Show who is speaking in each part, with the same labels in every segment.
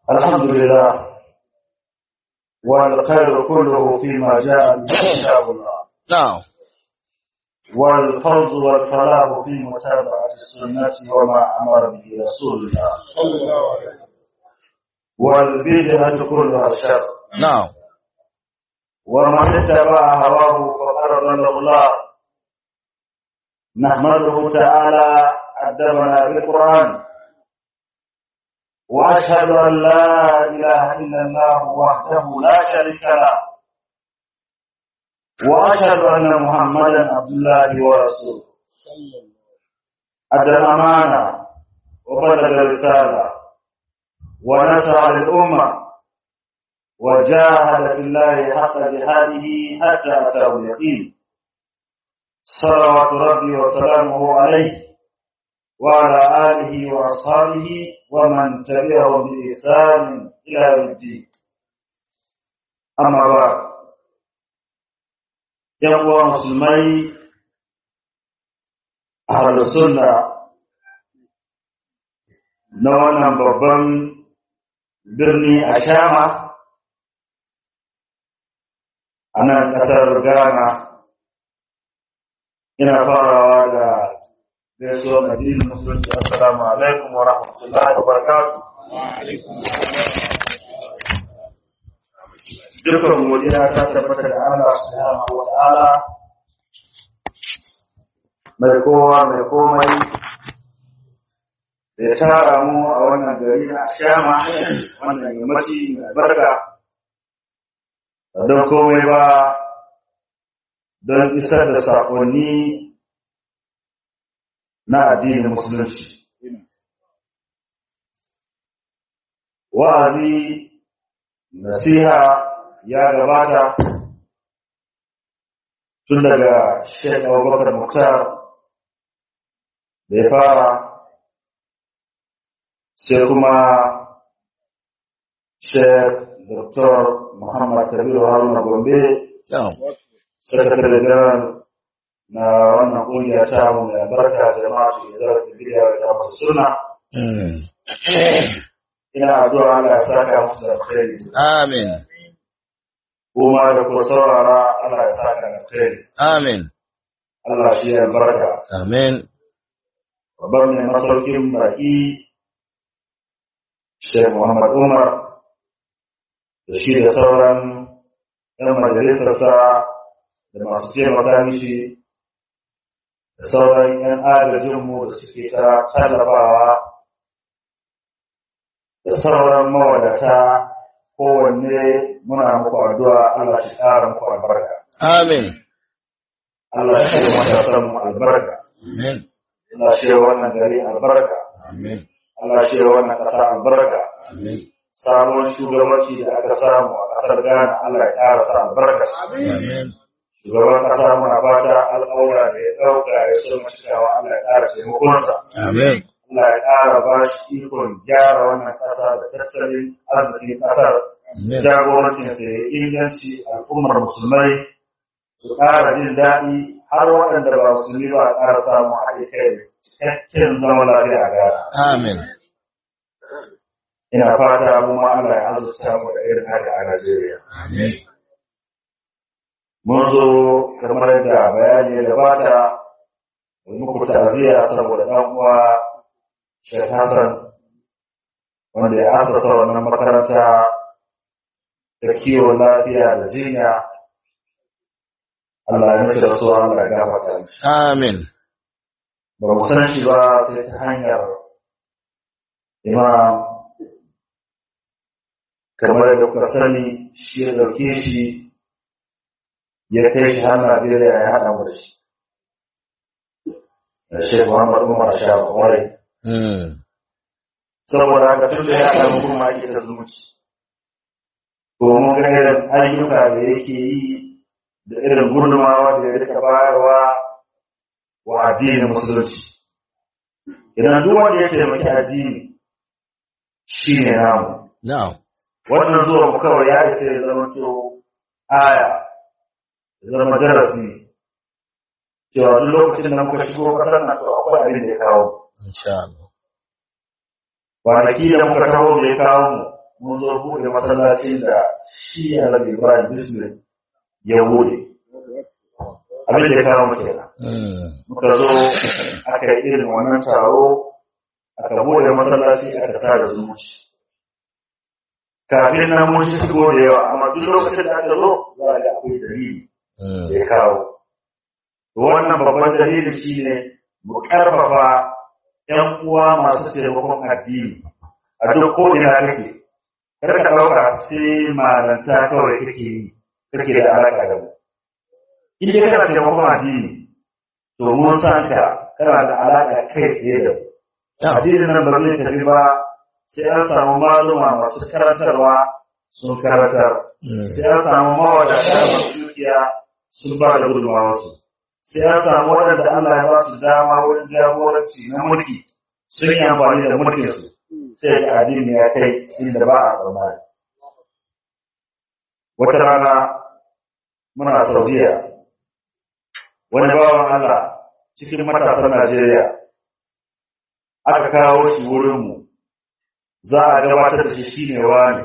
Speaker 1: الحمد لله والخير كله فيما جاء به كتاب الله
Speaker 2: نعم
Speaker 1: والفوز والفلاح في متابعة السنة وما أمر به رسول الله والبدعة كلها شر
Speaker 2: نعم
Speaker 1: ومن اتبع هواه فقد ضل الله نحمده تعالى أدبنا بالقرآن وأشهد أن لا إله إلا الله وحده لا شريك له وأشهد أن محمدا عبد الله ورسوله أدى الأمانة وبلغ الرسالة ونصر للأمة وجاهد في الله حق جهاده حتى أتاه اليقين صلوات ربي وسلامه عليه وعلى آله وأصحابه ومن تبعهم بإحسان إلى يوم الدين أما بعد يقوى مسلمي أهل السنة na wannan babban birni a shama a nan ƙasar ghana ina farawa da gaisuwar addinin musulunci assalamu alaikum wa rahmatullahi wa barakatuh dukkan godiya ta tabbata da Allah subhanahu wa ta'ala mai kowa mai komai da ya tara mu a wannan gari na shama wannan yammaci mai barka don komai ba don isar da saƙonni na addinin musulunci. Wa'azi, nasiha ya gabata tun daga Sheikh Abubakar Muktar da ya fara sai kuma Sheikh Dr. Muhammad Kabiru Haruna Gombe,
Speaker 2: نعم
Speaker 1: Sakatare General na wannan ƙungiya ta mu mai albarka jama'a su zarar da bidiyo da masu suna.
Speaker 2: مم.
Speaker 1: Ina addu'a Allah ya saka musu da alkhairi.
Speaker 2: آمين
Speaker 1: Kuma da ku saurara Allah ya saka da alkhairi.
Speaker 2: آمين
Speaker 1: Allah shi ya albarka.
Speaker 2: آمين
Speaker 1: Babban mai masaukin baki Sheikh Muhammad Umar da shi da sauran ‘yan majalisarsa da masu taimaka mishi da sauran ‘yan agajinmu da suke ta tallafawa da sauran mawadata kowanne muna muku addu'a Allah shi ƙara muku albarka.
Speaker 2: آمين
Speaker 1: Allah shi yi matasan mu albarka.
Speaker 2: آمين
Speaker 1: Allah shi yi wannan gari albarka.
Speaker 2: آمين
Speaker 1: Allah shi yi wannan ƙasa albarka.
Speaker 2: آمين
Speaker 1: Samun shugabanci da aka samu a ƙasar Ghana Allah ya ƙara sa albarka.
Speaker 2: آمين
Speaker 1: Shugaban ƙasa muna fata al'aura da ya ɗauka ya so cikawa Allah ya ƙara taimakonsa.
Speaker 2: آمين
Speaker 1: Allah ya ƙara ba shi ikon gyara wannan ƙasa da tattalin arzikin ƙasar.
Speaker 2: آمين
Speaker 1: Jagorancin sa ya inganci al'ummar musulmai su ƙara jin daɗi har waɗanda ba musulmi ba a ƙara samun haɗe kai da cikakken zama lafiya a Ghana.
Speaker 2: آمين
Speaker 1: Ina fata mu ma Allah ya azurta mu da irin haka a Najeriya.
Speaker 2: آمين
Speaker 1: Mun zo kamar yadda bayani ya gabata mu muku ta'aziyya saboda ɗan uwa Sheikh Hassan wanda ya asasa wannan makaranta ta kiwon lafiya da jinya. Allah ya mishi da su Allah ya gafarta mishi.
Speaker 2: آمين
Speaker 1: Ba mu san shi ba sai ta hanyar imam kamar yadda kuka sani shi ya ɗauke shi ya kai shi har Najeriya ya haɗa mu da shi. Da Sheikh Muhammad Umar Shafa Kwarai.
Speaker 2: مم.
Speaker 1: Saboda haka tun da ya haɗa mu kuma ake ta zumunci. Ko mun ga irin ayyuka da yake yi da irin gudunmawa da ya rika bayarwa wa addinin musulunci. Idan duk wanda ya taimaki addini shi ne namu.
Speaker 2: نعم
Speaker 1: Wannan zuwa mu kawai ya isa ya zama to aya, ya zama darasi. Cewa duk lokacin da muka shigo ƙasar nan to akwai abin da ya kawo.
Speaker 2: إن شاء الله
Speaker 1: Kwanaki da muka taho da ya kawo mu, mun zo buɗe masallacin da shi Annabi Ibrahim Bismillah ya buɗe abin da ya kawo mu kenan
Speaker 2: Mm.
Speaker 1: muka zo aka yi irin wannan taro aka buɗe masallaci aka sa da zumunci kafin nan mun shi shigo da yawa amma duk lokacin da aka zo za a ga akwai dalili
Speaker 2: Mm.
Speaker 1: da ya kawo wannan babban dalili shine mu karfafa ƴan uwa masu taimakon addini a duk ko ina kake kar ka ɗauka sai malanta kawai kake yi kake da alaƙa da mu in dai kana taimakon addini to mun san ka kana da alaƙa kai tsaye da mu
Speaker 2: Yeah.
Speaker 1: addinin nan ba zai tafi ba sai an samu maluma masu karantarwa sun karantar
Speaker 2: Mm.
Speaker 1: sai an samu mawadata masu dukiya sun ba da gudunmawarsu sai an samu waɗanda Allah ya ba su dama wurin jagoranci na mulki sun yi amfani da mulkinsu sai ga addini ya kai inda ba a tsammani wata rana muna saudiya wani bawan Allah cikin matasan Najeriya aka kawo shi wurinmu za a gabatar da shi shine wani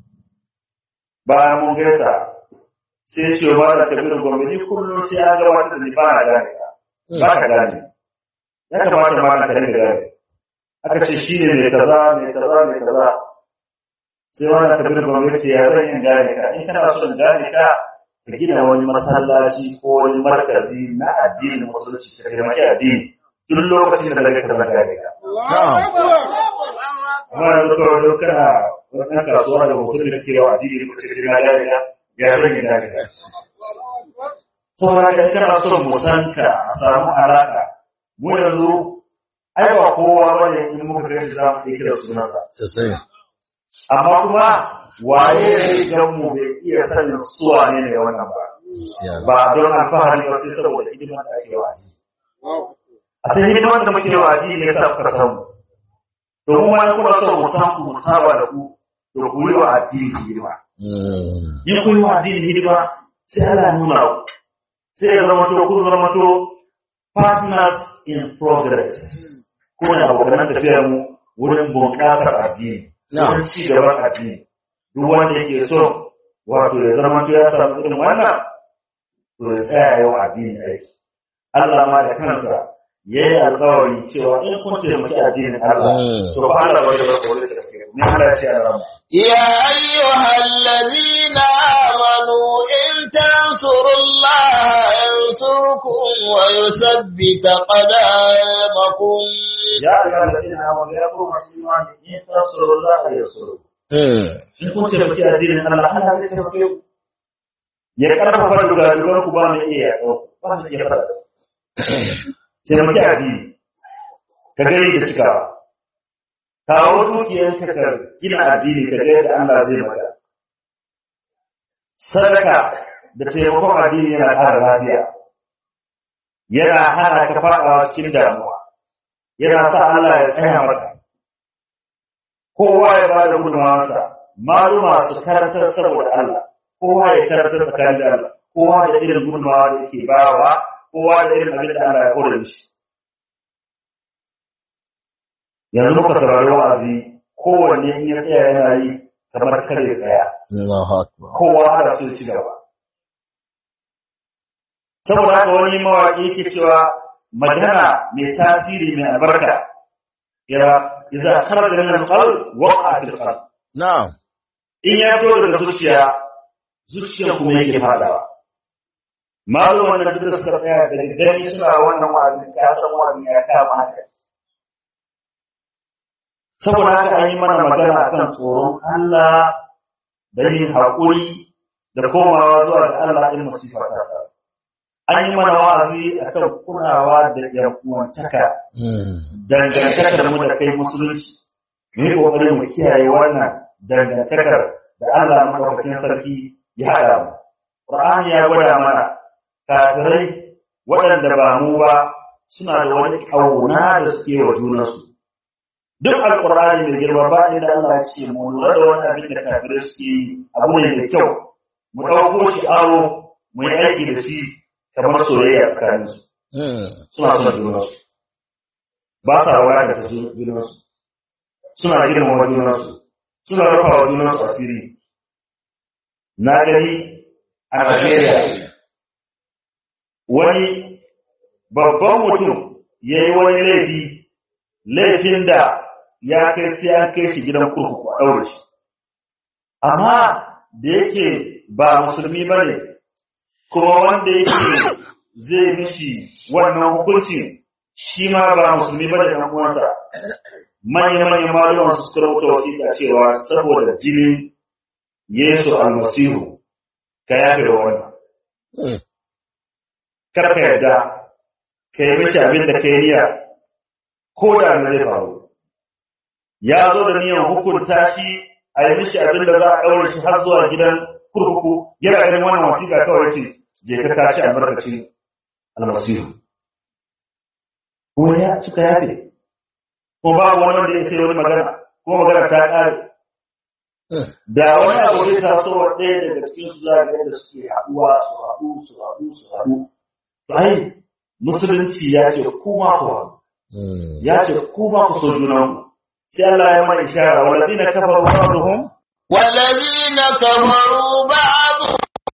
Speaker 1: bayan mun gaisa sai ce ba da kabiru gombe ni kullum sai an gabatar da ni ba na gane ka ba ka gane ya kamata ma na kare gane aka ce shi ne mai kaza mai kaza mai kaza sai wani kabiru gombe ce ya zan yin gane ka in kana son gane ka ka gina wani masallaci ko wani markazi na addinin musulunci ka taimaki addini duk lokacin da daga kaza gane ka
Speaker 2: Na'am.
Speaker 1: amma yanzu kawai don kana wani ɗan kasuwa da musulmi da ke yawa addini ko cikin na gane ka ya zan yin gane ka saboda haka in kana son mu san ka a samu alaka mu yanzu ai ba kowa bane in muka ga shi za mu iya kira sunansa
Speaker 2: Sosai.
Speaker 1: amma kuma waye ne gan mu bai iya sanin suwa ne ne wannan ba
Speaker 2: Gaskiya.
Speaker 1: ba don alfahari ba sai saboda hidimar da ake wa addini a sai hidimar da muke wa addini ne sa kuka san mu domin wani kuna son mu san ku mu saba da ku to ku yi wa addini hidima
Speaker 2: Mm.
Speaker 1: in kun yi wa addini hidima sai Allah ya nuna ku sai ya zama to kun zama to partners in progress ko ne abokan tafiyar mu wurin bunƙasar addini
Speaker 2: Na'am.
Speaker 1: wurin ci gaban addini duk wanda yake so wato ya zama to ya samu irin wannan to ya tsaya yau addini aiki Allah ma da kansa ya yi alkawari cewa in kun taimaki addinin Allah
Speaker 2: Mm.
Speaker 1: to fa Allah bai da kore da kai ne Allah ya ce a rama
Speaker 3: يا أيها الذين آمنوا إن تنصروا الله ينصركم ويثبت قدامكم
Speaker 1: ya ayyuhal ladina amanu ya kuma masu imani in tansurullaha yansurkum
Speaker 2: Mm.
Speaker 1: in kun taimaki addinin Allah Allah zai taimake ku ya karfafa dugadugar ku ba mai iya yaƙo ba mai iya fara taimaki addini ka gani da cikawa kawo dukiyar ka ka gina addini ka ga yadda Allah zai maka sadaka da taimakon addini yana ƙara lafiya yana hana ka faɗawa cikin damuwa yana sa Allah ya tsaya maka kowa ya bada gudunmawarsa maluma su karantar saboda Allah kowa ya karantar tsakanin da Allah kowa da irin gudunmawa da yake bawa kowa da irin abin da Allah ya kore mishi yanzu muka saurari wa'azi kowanne in ya tsaya yana yi kamar kare ya tsaya
Speaker 2: Allahu Akbar.
Speaker 1: kowa ana so ya ci gaba saboda haka wani mawaƙi yake cewa magana mai tasiri mai albarka ya idza kharaja min al-qalb waqa fil qalb
Speaker 2: Na'am.
Speaker 1: in ya fito daga zuciya zuciya kuma yake fadawa maluman da duk da suka tsaya daga gani suna wannan wa'azi ya san wa'azi ya kama haka saboda haka an yi mana magana kan tsoron Allah da yin haƙuri da komawa zuwa ga Allah in musifa ta sa an yi mana wa'azi akan kulawa da yan uwantaka
Speaker 2: Mm.
Speaker 1: dangantakar mu da kai musulunci mu yi kokari mu kiyaye wannan dangantakar da Allah madaukakin sarki ya haɗa mu Qur'ani ya gwada mana kafirai waɗanda ba mu ba suna da wani ƙauna da suke wa junansu duk alƙur'ani mai girma ba inda Allah ya ce mu lura da wani abin da kafirai suke yi abu ne mai kyau mu ɗauko shi aro mu yi aiki da shi kamar soyayya tsakaninsu
Speaker 2: Mm.
Speaker 1: suna son junansu ba sa wadatar junansu suna girmama junansu suna rufa wa junansu asiri na gani a Najeriya wani babban mutum ya yi wani laifi laifin da ya kai sai an kai shi gidan kurkuku a ɗaure shi amma da yake ba musulmi ba ne kuma wanda yake zai mishi wannan hukuncin shi ma ba musulmi ba da ɗan uwansa manya-manyan malaman su suka rubuta wasiƙa cewa saboda jinin Yesu almasihu ka yafe da wannan kar ka yarda ka yi mishi abin da ka yi niyya ko da na zai faru ya zo da niyan hukunta shi a yi mishi abin da za a ɗaure shi har zuwa gidan kurkuku yana ganin wannan wasiƙa kawai ce je ka kaci albarkacin almasihu kuma ya suka yafe kuma babu wani wanda ya sai wani magana kuma magana ta ƙare da wani abu zai taso wa ɗaya daga cikin su za ga yadda suke haɗuwa su haɗu su haɗu su haɗu to ai musulunci ya ce kuma ku haɗu ya ce kuma ku so junanku sai Allah ya mana ishara walladina kafaru ba'dhum
Speaker 3: والذين كفروا بعضهم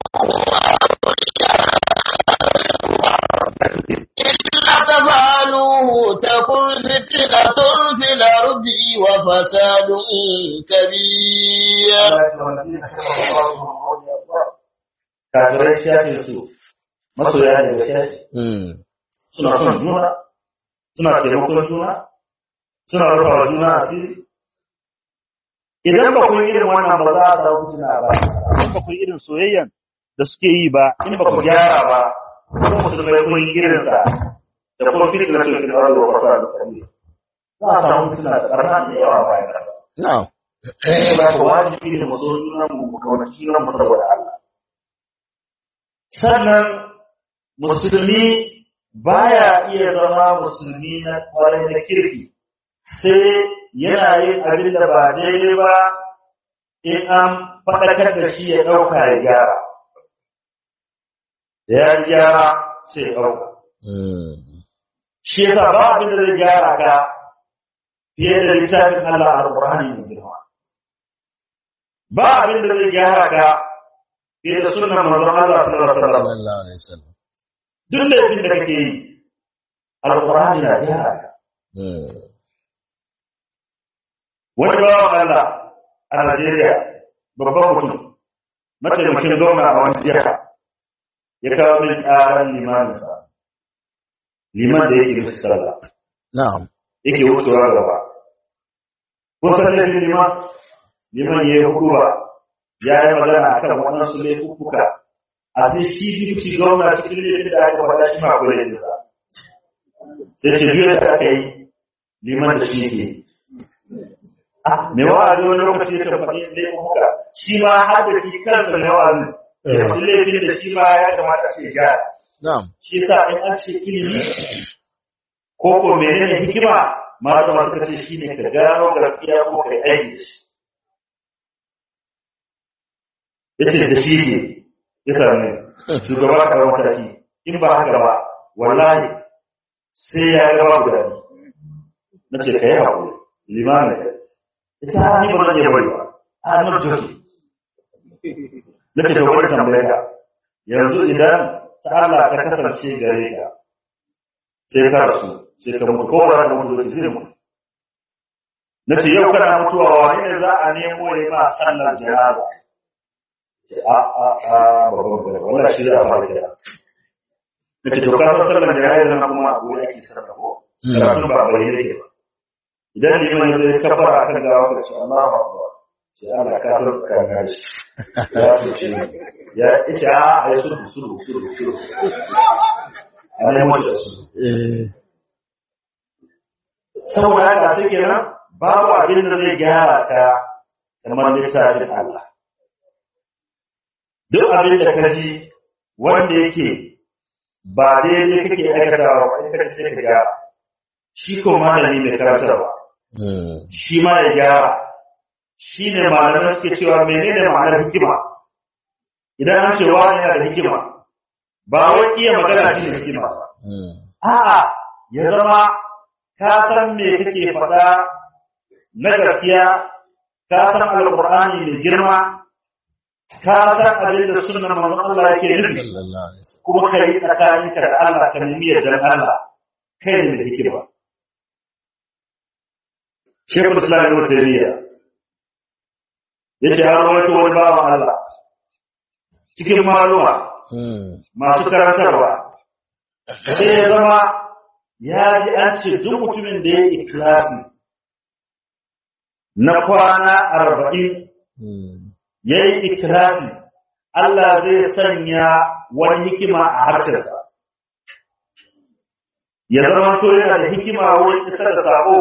Speaker 3: إلا تفعلوه تكن فتنة في الأرض وفساد كبير
Speaker 1: kafirai shafin su masoya daga shafi suna son juna suna taimakon juna suna rufa wa juna asiri idan ba kun irin wannan ba za a samu fitina ba in ba kun irin soyayyan da suke yi ba in ba ku gyara ba ko musulmai kun yi irin sa da kuma fitina to kin arzo fasa da kalli za a samu fitina da karna da yawa bayan kasa
Speaker 2: Na'am.
Speaker 1: ba ku wajibi ne mu so juna mu mu kaunaci juna mu saboda Allah sannan musulmi baya iya zama musulmi na kwarai na kirki sai yana yin abin da ba daidai ba in an faɗakar da shi ya ɗauka ya gyara da ya gyara sai ya ɗauka shi yasa ba abin da zai gyara ka fiye da littafin Allah a Al-Qur'ani mai girma ba abin da zai gyara ka fiye da sunan manzon Allah sallallahu alaihi wasallam
Speaker 2: Sallallahu alaihi wasallam.
Speaker 1: duk laifin da kake yi Al-Qur'ani na gyara ka wani bawan Allah a Najeriya babban mutum mataimakin gwamna a wani jiha ya kawo min ƙaran limaninsa liman da yake musu sallah
Speaker 2: Na'am.
Speaker 1: yake wucewa gaba kun san laifin liman liman ya yi hukuba ya yi magana a kan waɗansu laifuka a sai shi duki gwamna cikin laifin da aka faɗa shi ma kula da sa sai ce biyu da aka yi liman da shi ke me wa'azi wani lokaci ya kan faɗi laifuka shi ma har da shi kansa mai wa'azi ya faɗi laifin da shi ma ya kamata ce gyara
Speaker 2: Na'am.
Speaker 1: shi sa in an ce ilimi ko ko menene hikima malama suka ce shine ka gano gaskiya ko kai aiki da shi yace da shi ne ya same shugaba ka rawa mataki in ba haka ba wallahi sai ya ga babu dadi na ce kai haƙuri limamin ka ita ha ni ba zan iya bari ba a nan jirgi na ce ka wani tambaye ka yanzu idan ta Allah ta kasance gare ka sai ka rasu sai ka mutu ko ba ka mutu zai zai mutu na ce yau kana mutuwa wani ne za a nemo ya ma sallar janaza a a a babban gwada wannan shi za a fara kira na ce to ka san sallar janaza na kuma abu ya ke sarrafa ko karatun ba bai yake ba idan liman ya zai kafara akan gawa ka ce Allahu akbar sai Allah ka san tsakanin shi ya ce ya ce a a yi sulhu sulhu sulhu sulhu a nemo shi da sulhu saboda haka sai kenan babu abin da zai gyara ka kamar littafin Allah duk abin da ka ji wanda yake ba daidai kake aikatawa ba in ka sai ka gyara shi ko malami mai karantarwa shi ma ya gyara shi ne malamai suke cewa menene ma'anar hikima idan an ce wani yana da hikima ba wai iya magana shi ne hikima ba a'a ya zama ka san me kake faɗa na gaskiya ka san alqur'ani mai girma ka san abin da sunnar manzon Allah yake nufi
Speaker 2: sallallahu alaihi wasallam
Speaker 1: kuma ka yi tsakaninka da Allah ka nemi yardar Allah kai ne da hikima Shekul Islam Ibn Taymiyyah yace har wani wani bawan Allah cikin maluma
Speaker 2: Mm.
Speaker 1: masu karantarwa sai ya zama ya ji an ce duk mutumin da ya yi ikilasi na kwana arba'in
Speaker 2: Mm.
Speaker 1: ya yi ikilasi Allah zai sanya wani hikima a harshensa ya zama to yana da hikima wurin isar da sako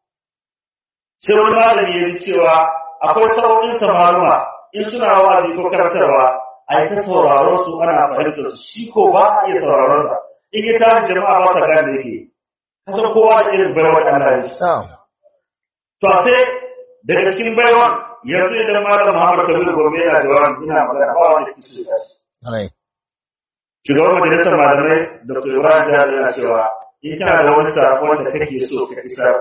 Speaker 1: sai wani malami ya ji cewa akwai sauƙin samaruma in suna wa'azi ko karantarwa a yi ta sauraron su ana fahimtar su shi ko ba a iya sauraron sa in ya tashi jama'a ba sa gane yake kasan kowa da irin baiwa da Allah ya shi
Speaker 2: Na'am.
Speaker 1: to a sai daga cikin baiwan yanzu idan malam Muhammad Kabir Gombe yana jawabi ina magana ba wanda ke so ya tashi
Speaker 2: Alai.
Speaker 1: shugaban majalisar malamai Dr. Ibrahim Jihar yana cewa in kana da wani sakon da kake so ka isar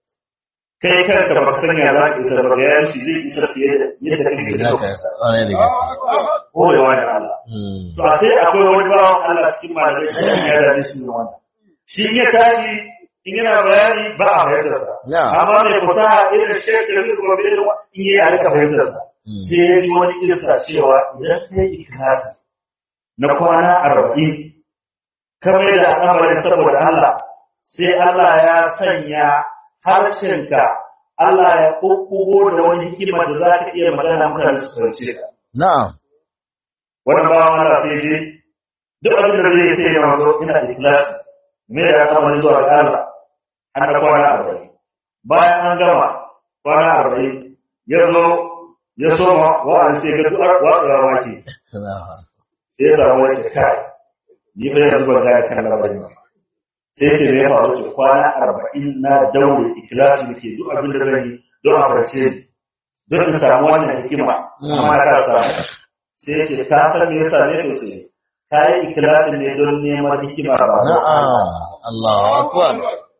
Speaker 1: kai kanka baka san ya za ka isar ba ga yanci zai isar fiye da yadda kake
Speaker 2: Za
Speaker 1: so
Speaker 2: ka ƙwarai da gaske.
Speaker 1: koyewa da Allah
Speaker 2: Mm.
Speaker 1: to a sai akwai wani bawan Allah cikin malamai shi ne ya dace shi ne wannan shi in ya tashi in yana bayani ba a fahimtar sa
Speaker 2: Ya.
Speaker 1: amma mai fasaha irin shekaru da gobe irin wa- in yi a rika fahimtar sa
Speaker 2: Mm.
Speaker 1: sai ya ji wani isa cewa idan ka yi ikhlasi na kwana arba'in kamar da al'amarin saboda Allah sai Allah ya sanya harshenka Allah ya kukkugo da wani hikima da za ka iya magana mutane su fahimce ka
Speaker 2: Na'am.
Speaker 1: wannan bawan Allah sai dai duk abin da zai sai ya mazo ina da ikhlasi me da al'amari zuwa ga Allah an da kwana arba'in bayan an gama kwana arba'in ya zo ya soma wa'an sai ga duk watsa wake
Speaker 2: Na'am.
Speaker 1: sai ya samu wake kai ni bai yanzu ban gane kan labarin ba sai ce me ya faru ce kwana arba'in na daure ikhlasi da ke duk abin da zan yi don a farce ni don in samu wannan hikima amma ka samu sai ce ka san me yasa ne to ce ka yi ikhlasin ne don neman hikima ba don Allah.
Speaker 2: Na'am. Allahu akbar.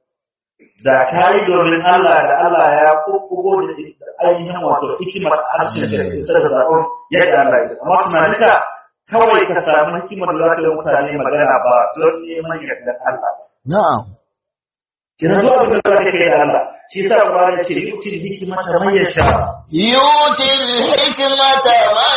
Speaker 1: da ka yi domin Allah da Allah ya kukkugo da ainihin wato hikimar harshen da ke isar da zaɓon yadda Allah ya yi. amma tunaninka kawai ka samu hikimar da za ka yi wa mutane magana ba don neman yardar Allah ba
Speaker 2: Na'am.
Speaker 1: kina zuwa abin da za ka yi da Allah shi yasa Qur'ani ya ce yutil hikmata man yasha
Speaker 3: يؤتي الحكمة من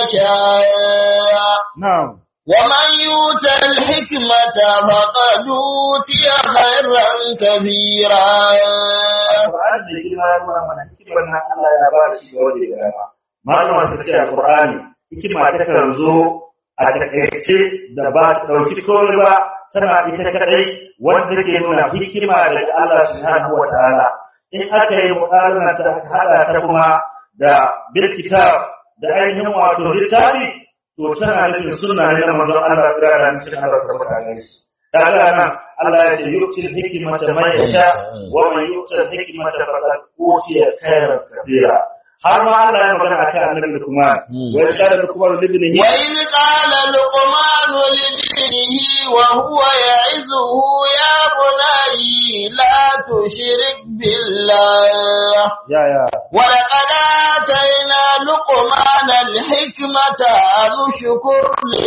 Speaker 3: يشاء
Speaker 1: na'am
Speaker 3: ومن يؤت الحكمة فقد أوتي خيرا كثيرا
Speaker 1: Qur'ani da girma ya nuna mana hikimar nan Allah ya ba shi ga wanda ya gama malama su ce a Qur'ani hikima ta kan zo a takaice da ba ta dauki komai ba tana ita kadai wanda ke nuna hikima daga Allah subhanahu wa ta'ala in aka yi mu'arana ta hada ta kuma da bil kitab da ainihin wato littafi to tana nufin sunna ne na manzon Allah da ran cikin Allah subhanahu wa ta'ala kaga nan Allah ya ce yu'til hikmata man yasha wa man yu'til hikmata faqad utiya khairan kathira har ma Allah ya magana akan annabi Luqman wa ya kana Luqman libnihi
Speaker 3: وإذ قال لقمان لابنه وهو يعزه يا بني لا تشرك بالله
Speaker 1: ya ya
Speaker 3: ولقد آتينا لقمان الحكمة أن اشكر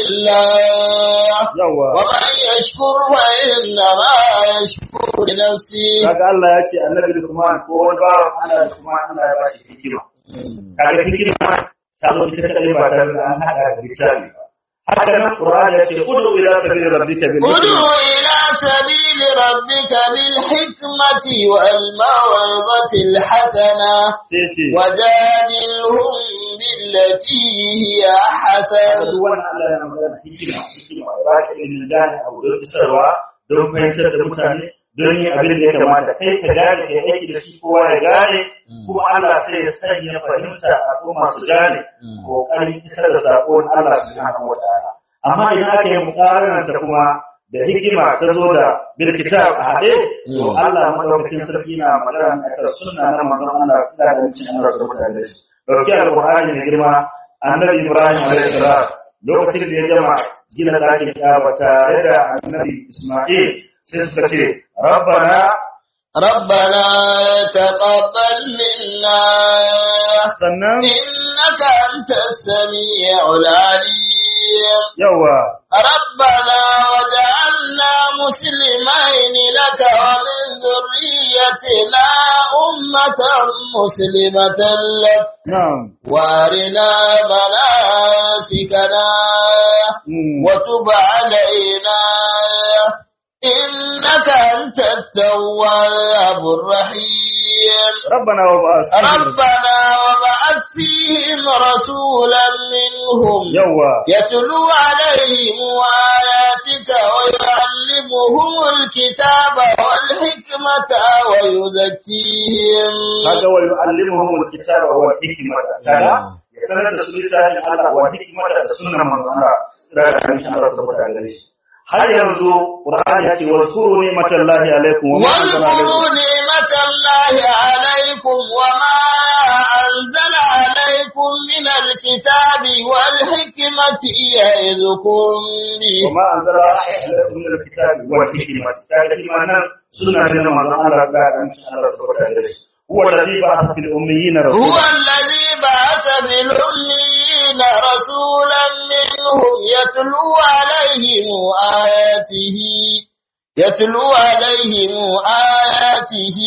Speaker 3: لله
Speaker 1: yawa
Speaker 3: ومن يشكر فإنما يشكر لنفسه
Speaker 1: kaga Allah ya ce annabi Luqman ko wani bawan Allah Luqman Allah ya ba shi hikima kaga hikima ta zo ita kadai ba tare da an hada da littafi ba haka nan Qur'ani ya ce udu ila sabili rabbika bil
Speaker 3: ادع
Speaker 1: hikma
Speaker 3: إلى سبيل ربك بالحكمة والموعظة الحسنة
Speaker 1: sai ce
Speaker 3: وجادلهم بالتي هي أحسن
Speaker 1: duk wannan Allah ya magana hikima hikima ba ka ilimin gane abu don isarwa don fahimtar da mutane don yin abin da ya kamata kai ka gane kai aiki da shi kowa ya gane kuma Allah sai ya sanya fahimta a kuma su gane kokarin isar da sakon Allah subhanahu wa ta'ala amma idan aka yi mukaranta kuma da hikima ta zo da bil kitab a haɗe to Allah madaukakin sarki na magana akan sunna na manzon Allah sallallahu alaihi wasallam Allah subhanahu wa ta'ala dauki alqur'ani da girma annabi Ibrahim alaihi salam lokacin da ya gama gina ɗakin Ka'aba tare da annabi Isma'il sai suka ce rabbana
Speaker 3: ربنا تقبل منا
Speaker 1: sannan
Speaker 3: إنك أنت السميع العليم
Speaker 1: yawa
Speaker 3: ربنا وجعلنا مسلمين لك ومن ذريتنا أمة مسلمة لك
Speaker 1: na'am
Speaker 3: وارنا مناسكنا
Speaker 1: Mm.
Speaker 3: وتب علينا إنك أنت التواب الرحيم
Speaker 1: rabbana wa ba'ath
Speaker 3: ربنا وبعث فيهم رسولا منهم
Speaker 1: yawa
Speaker 3: يتلو عليهم آياتك ويعلمهم الكتاب والحكمة ويزكيهم
Speaker 1: kaga wa yu'allimuhum alkitaba wal hikmata kaga ya sanar da su littafin Allah wa hikmata da sunnar manzon Allah da kan shi Allah subhanahu wa ta'ala har yanzu Qur'ani ya ce wa zkuru ni'matallahi alaikum wa ma anzala
Speaker 3: واذكروا
Speaker 1: alaikum
Speaker 3: نعمة الله عليكم وما أنزل عليكم من الكتاب والحكمة يعظكم به
Speaker 1: wa ma anzala alaikum min alkitabi wal hikmati kaga shi ma nan sunna ne na manzon Allah da kan shi Allah subhanahu wa ta'ala huwa alladhi ba'atha fil ummiyina
Speaker 3: هو
Speaker 1: rasulan
Speaker 3: الذي بعث بالأميين رسولا منهم يتلو عليهم آياته يتلو عليهم آياته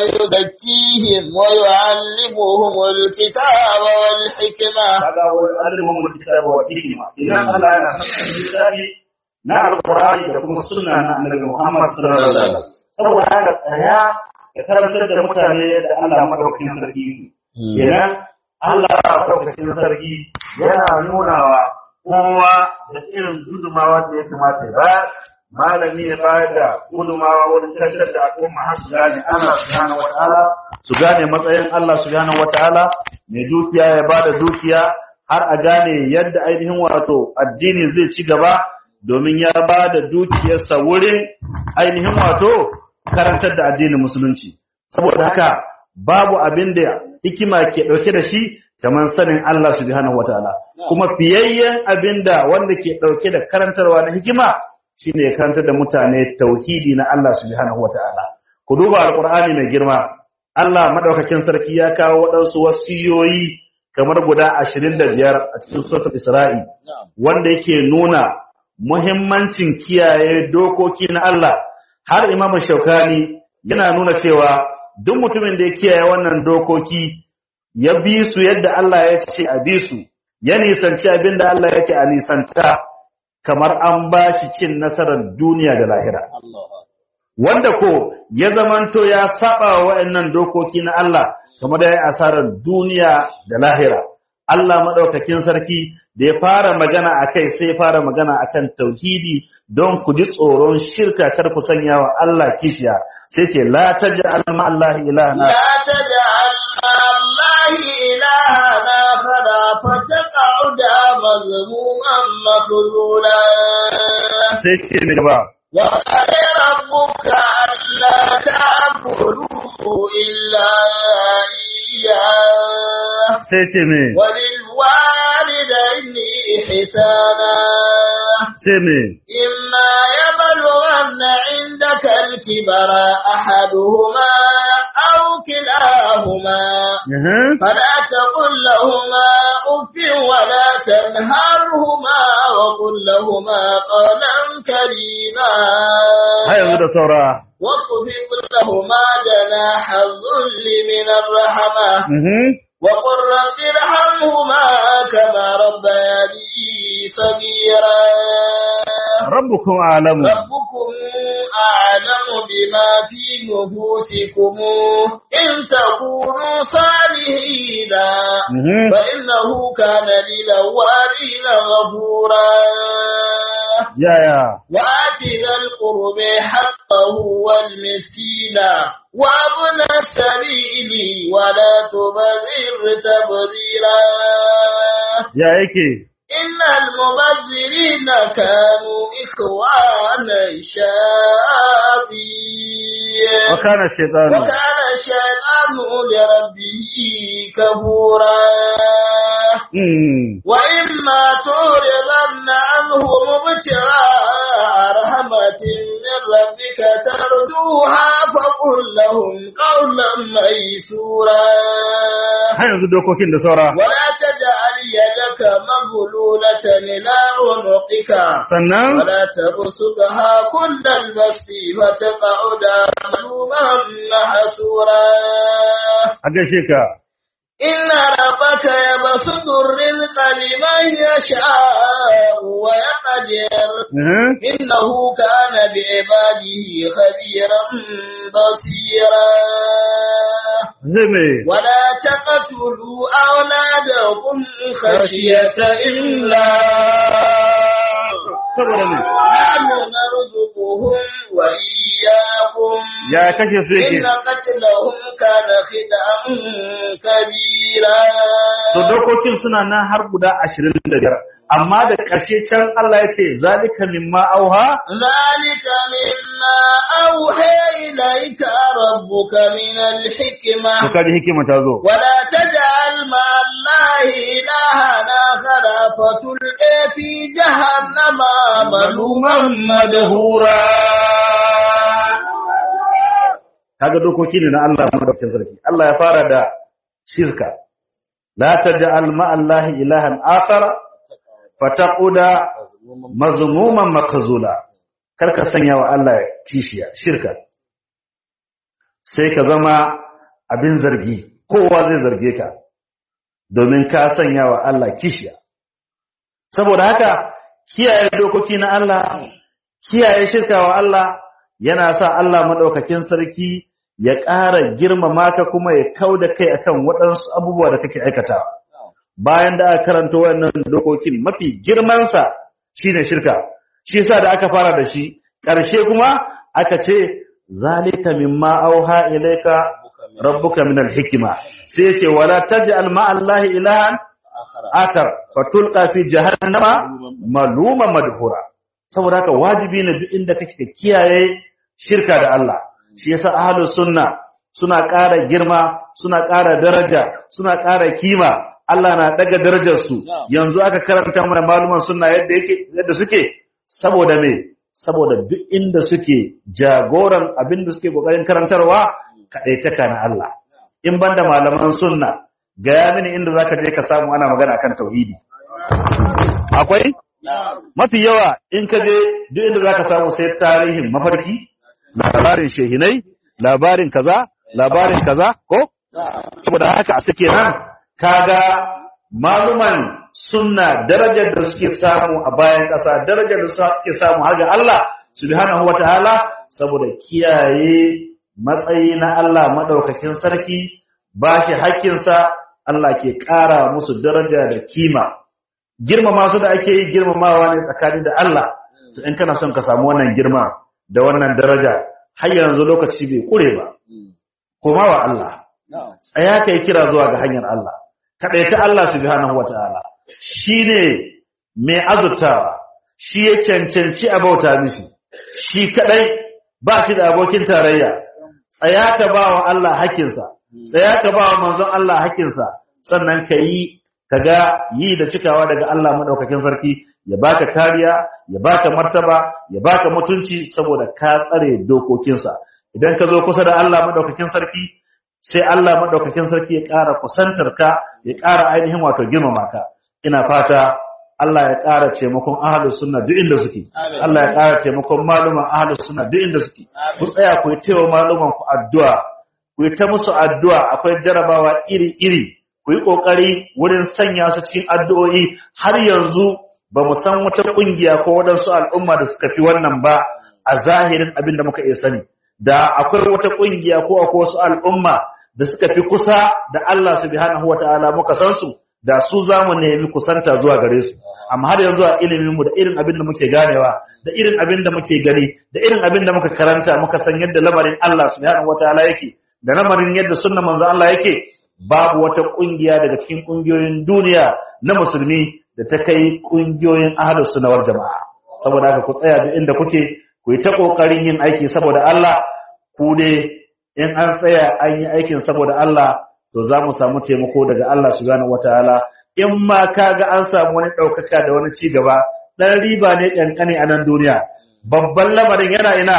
Speaker 3: ويزكيهم ويعلمهم الكتاب والحكمة
Speaker 1: kaga wa yu'allimuhum alkitaba wal hikma idan Allah yana sanar littafi na alqur'ani da kuma sunna na annabi Muhammad sallallahu alaihi wasallam saboda haka tsaya ya karantar da mutane da Allah madaukakin sarki kenan Allah madaukakin sarki yana nunawa kowa da irin gudumawa da ya kamata ya bayar malami ya bayar da gudumawa wurin karantar da al'umma har su gane Allah subhanahu wataala su gane matsayin Allah subhanahu wataala mai dukiya ya bada dukiya har a gane yadda ainihin wato addini zai ci gaba domin ya bada dukiyarsa wurin ainihin wato karantar da addinin musulunci saboda haka babu abin da hikima ke dauke da shi kamar sanin Allah subhanahu wataala kuma fiyayyen abin da wanda ke dauke da karantarwa na hikima shine ya karantar da mutane tauhidi na Allah subhanahu wataala ku duba alqur'ani mai girma Allah madaukakin sarki ya kawo waɗansu wasiyoyi kamar guda 25 a cikin suratul Isra'i wanda yake nuna muhimmancin kiyaye dokoki na Allah har Imam Shaukani yana nuna cewa duk mutumin da ya kiyaye wannan dokoki ya bi su yadda Allah ya ce a bi su ya nisanci abin da Allah ya ce a nisanta kamar an ba shi cin nasarar duniya da lahira wanda ko ya zamanto ya saba wa waɗannan dokoki na Allah kamar da ya asarar duniya da lahira Allah madaukakin sarki da ya fara magana akai sai ya fara magana akan tauhidi don ku ji tsoron shirka kar ku sanya wa Allah kishiya sai ce la taj'al ma Allah ilahana
Speaker 3: لا تجعل مع الله إلهنا فلا فتقعد مذموما مخذولا
Speaker 1: sai ce mai gaba
Speaker 3: وقال ربك ألا تعبدوا إلا إياه
Speaker 1: sai ce mai
Speaker 3: وبالوالدين إحسانا
Speaker 1: sai mai
Speaker 3: إما يبلغن عندك الكبر أحدهما أو كلاهما
Speaker 1: Aha.
Speaker 3: فلا تقل لهما أف ولا تنهرهما وقل لهما قولا كريما
Speaker 1: har yanzu da saura
Speaker 3: واخفض لهما جناح الذل من الرحمة
Speaker 1: Mhm.
Speaker 3: وقل رب ارحمهما كما ربياني صغيرا
Speaker 1: rabbukum a'lamu
Speaker 3: ربكم أعلم بما في نفوسكم إن تكونوا صالحين
Speaker 1: Mhm.
Speaker 3: فإنه كان للأوابين غفورا
Speaker 1: yaya
Speaker 3: وآت ذا القرب حقه والمسكين وابن السبيل ولا تبذر تبذيرا
Speaker 1: ya yake
Speaker 3: إن المبذرين كانوا إخوان الشياطين
Speaker 1: wa kana shaytanu
Speaker 3: وكان الشيطان لربه كفورا
Speaker 1: Mm.
Speaker 3: وإما تعرضن عنهم ابتغاء رحمة من ربك ترجوها فقل لهم قولا ميسورا
Speaker 1: har yanzu dokokin da saura
Speaker 3: ولا تجعل يدك مغلولة إلى عنقك
Speaker 1: sannan
Speaker 3: ولا تبسطها كل البسط فتقعد ملوما محسورا
Speaker 1: a gaishe ka
Speaker 3: إن ربك يبسط الرزق لمن يشاء ويقدر
Speaker 1: Mhm.
Speaker 3: إنه كان بعباده خبيرا بصيرا
Speaker 1: zai mai
Speaker 3: ولا تقتلوا أولادكم خشية إملاق
Speaker 1: saboda ne
Speaker 3: نحن نرزقهم وإياكم
Speaker 1: ya kashe su yake
Speaker 3: إن قتلهم كان خدعا كبيرا
Speaker 1: to dokokin suna nan har guda ashirin da biyar amma da ƙarshe can Allah ya ce zalika mimma auha
Speaker 3: ذلك مما أوحي إليك ربك من الحكمة
Speaker 1: to kaji hikima ta zo
Speaker 3: ولا تجعل مع الله إلها آخر فتلقي في جهنم ملوما مدهورا
Speaker 1: kaga dokoki ne na Allah madaukakin sarki Allah ya fara da shirka la taj'al ma'allahi ilahan akhar fataquda mazmuman makazula karka sanya wa Allah kishiya shirka sai ka zama abin zargi kowa zai zarge ka domin ka sanya wa Allah kishiya saboda haka kiyaye dokoki na Allah kiyaye shirka wa Allah yana sa Allah madaukakin sarki ya ƙara girmama ka kuma ya kauda kai akan waɗansu abubuwa da kake aikatawa bayan da aka karanta wannan dokokin mafi girmansa shine shirka shi yasa da aka fara da shi ƙarshe kuma aka ce zalika mimma auha ilayka rabbuka min alhikma sai yace wala taj'al ma allahi ilahan akar fatulqa fi jahannama maluma madhura saboda haka wajibi ne duk inda kake ka kiyaye shirka da Allah shi yasa ahlus sunna suna ƙara girma suna ƙara daraja suna ƙara kima Allah na daga darajar su yanzu aka karanta mana maluman sunna yadda yake yadda suke saboda me saboda duk inda suke jagoran abin da suke kokarin karantarwa kadaitaka na Allah in banda malaman sunna gaya mini inda zaka je ka samu ana magana akan tauhidi akwai mafi yawa in ka je duk inda zaka samu sai tarihin mafarki labarin shehinai labarin kaza labarin kaza ko saboda haka a suke nan kaga maluman sunna darajar da suke samu a bayan ƙasa darajar da suke samu har ga Allah subhanahu wataala saboda kiyaye matsayi na Allah madaukakin sarki bashi hakkinsa Allah ke ƙara musu daraja da kima girmama su da ake yi girmamawa ne tsakani da Allah to in kana son ka samu wannan girma da wannan daraja har yanzu lokaci bai kure ba koma wa Allah tsaya kai kira zuwa ga hanyar Allah kadaita Allah subhanahu wataala shine mai azurtawa shi ya cancanci a bauta mishi shi kadai ba shi da abokin tarayya tsaya ka ba wa Allah hakinsa tsaya ka ba wa manzon Allah hakinsa sannan ka yi ka ga yi da cikawa daga Allah madaukakin sarki ya baka kariya ya baka martaba ya baka mutunci saboda ka tsare dokokinsa idan ka zo kusa da Allah madaukakin sarki sai Allah madaukakin sarki ya ƙara kusantar ka ya ƙara ainihin wato girmama ka ina fata Allah ya ƙara taimakon ahlus sunna duk inda suke Allah ya ƙara taimakon maluman ahlus sunna duk inda suke ku tsaya ku yi taiwa maluman ku addu'a ku yi ta musu addu'a akwai jarabawa iri-iri ku yi ƙoƙari wurin sanya su cikin addu'o'i har yanzu ba mu san wata ƙungiya ko waɗansu al'umma da suka fi wannan ba a zahirin abin da muka iya sani da akwai wata ƙungiya ko akwai wasu al'umma da suka fi kusa da Allah subhanahu wata'ala muka san su da su za mu nemi kusanta zuwa gare su amma har yanzu a iliminmu da irin abin da muke ganewa da irin abin da muke gani da irin abin da muka karanta muka san yadda lamarin Allah subhanahu wata'ala yake da lamarin yadda sunnan manzo Allah yake babu wata kungiya daga cikin kungiyoyin duniya na musulmi da ta kai kungiyoyin ahlus sunna wal jamaa saboda haka ku tsaya duk inda kuke ku yi ta kokarin yin aiki saboda Allah ku dai in an tsaya an yi aikin saboda Allah to za mu samu taimako daga Allah subhanahu wataala in ma kaga an samu wani daukaka da wani ci gaba dan riba ne kankane a nan duniya babban lamarin yana ina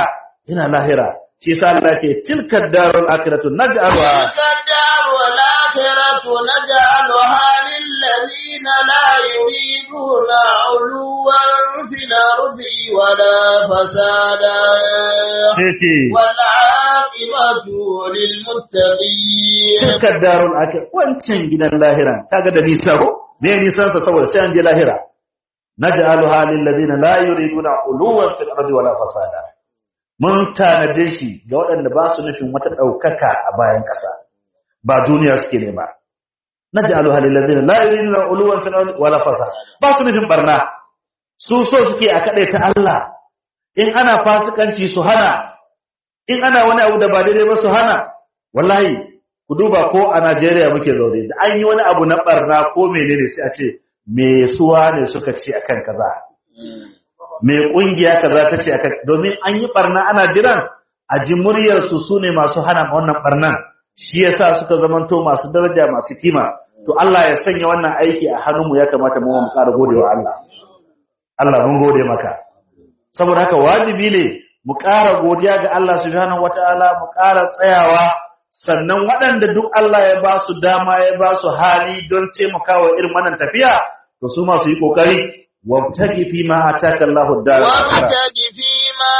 Speaker 1: yana lahira shi yasa Allah ce tilka darul akhiratu naj'alha
Speaker 3: تلك الدار والآخرة نجعلها للذين لا يريدون علوا في الأرض ولا فسادا
Speaker 1: sai ce
Speaker 3: والعاقبة للمتقين
Speaker 1: tilka darul akhiratu wancan gidan lahira kaga da nisa ko me nisan sa saboda sai an je lahira naj'alha lil ladina la yuriduna uluwan fil ardi wala fasada mun tanade shi ga waɗanda ba su nufin wata ɗaukaka a bayan ƙasa ba duniya suke nema naj'alha lil ladina la yuriduna uluwan fil ardi wala fasada ba su nufin barna su so suke a ta Allah in ana fasikanci su hana in ana wani abu da ba daidai ba su hana wallahi ku duba ko a Najeriya muke zaune da an yi wani abu na barna ko menene sai a ce me suwa ne suka ce akan kaza me kungiya kaza ta ce akan domin an yi barna ana jiran a ji muryar su sune masu hana wannan barnan shi yasa suka zamanto masu daraja masu kima to Allah ya sanya wannan aiki a hannunmu ya kamata mu mu ƙara godewa Allah Allah mun gode maka saboda haka wajibi ne mu ƙara godiya ga Allah subhanahu wataala mu ƙara tsayawa sannan waɗanda duk Allah ya ba su dama ya ba su hali don taimakawa irin wannan tafiya to su ma su yi kokari wabtagi fi ma ataka Allahu ad-dar
Speaker 3: وابتغ فيما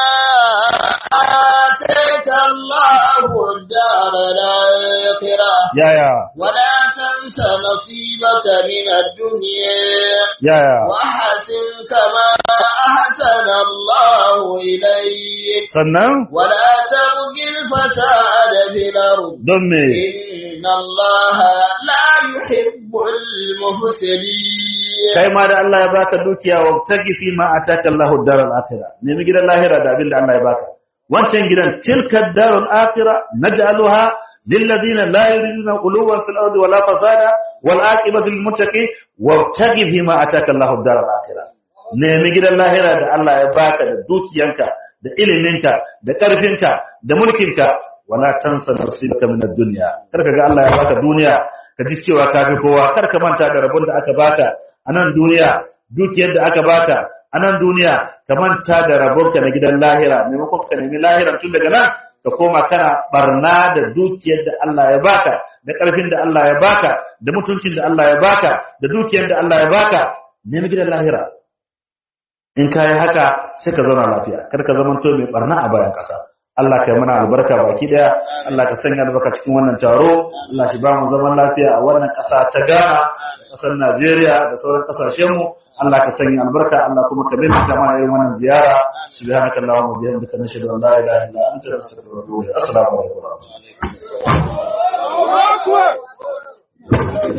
Speaker 3: آتاك الله الدار الآخرة
Speaker 1: yaya
Speaker 3: ولا تنس نصيبك من الدنيا
Speaker 1: yaya
Speaker 3: وأحسن كما أحسن الله إليك
Speaker 1: sannan
Speaker 3: ولا تبغ الفساد في الأرض
Speaker 1: don me
Speaker 3: إن الله لا يحب المفسدين
Speaker 1: kai ma da Allah ya baka dukiya wabtagi fi ma ataka Allahu ad-dar al-akhirah nemi gidan lahira da abin da Allah ya baka wancan gidan tilka ad-dar al-akhirah naj'aluha للذين لا يريدون قلوبا في الارض ولا فسادا والعاقبه للمتقين وابتغ فيما اتاك الله الدار الاخره nemi gidan lahira da Allah ya baka da dukiyanka da iliminka da karfinka da mulkinka wala tansa nasibaka min ad-dunya karka ga Allah ya baka duniya ka ji cewa ka fi kowa karka manta da rabon da aka baka a nan duniya dukiyar da aka baka a nan duniya ka manta da rabonka na gidan lahira maimakon ka nemi lahira tun daga nan ka koma kana barna da dukiyar da Allah ya baka da karfin da Allah ya baka da mutuncin da Allah ya baka da dukiyar da Allah ya baka nemi gidan lahira in ka yi haka sai ka zauna lafiya kar ka zama to mai barna a bayan ƙasa Allah ka yi mana albarka baki daya Allah ka sanya albarka cikin wannan taro Allah shi ba mu zaman lafiya a wannan ƙasa ta Ghana ƙasar Najeriya da sauran ƙasashen mu Allah ka sanya albarka Allah kuma ka bin ta mana irin wannan ziyara subhanaka allahumma wa bihamdika nashhadu an la ilaha illa anta nastaghfiruka wa natubu ilayk assalamu alaikum wa rahmatullahi